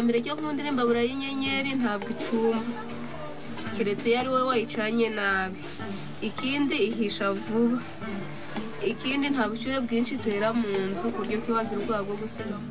mbere cyo nkunda imbabura y'inyenyeri ntabwo icuma keretse iyo ari wowe wayicanye nabi ikindi ihisha vuba ikindi nta bushyuhe bwinshi itera mu nzu ku buryo kibagira ubwoba bwo gusigamo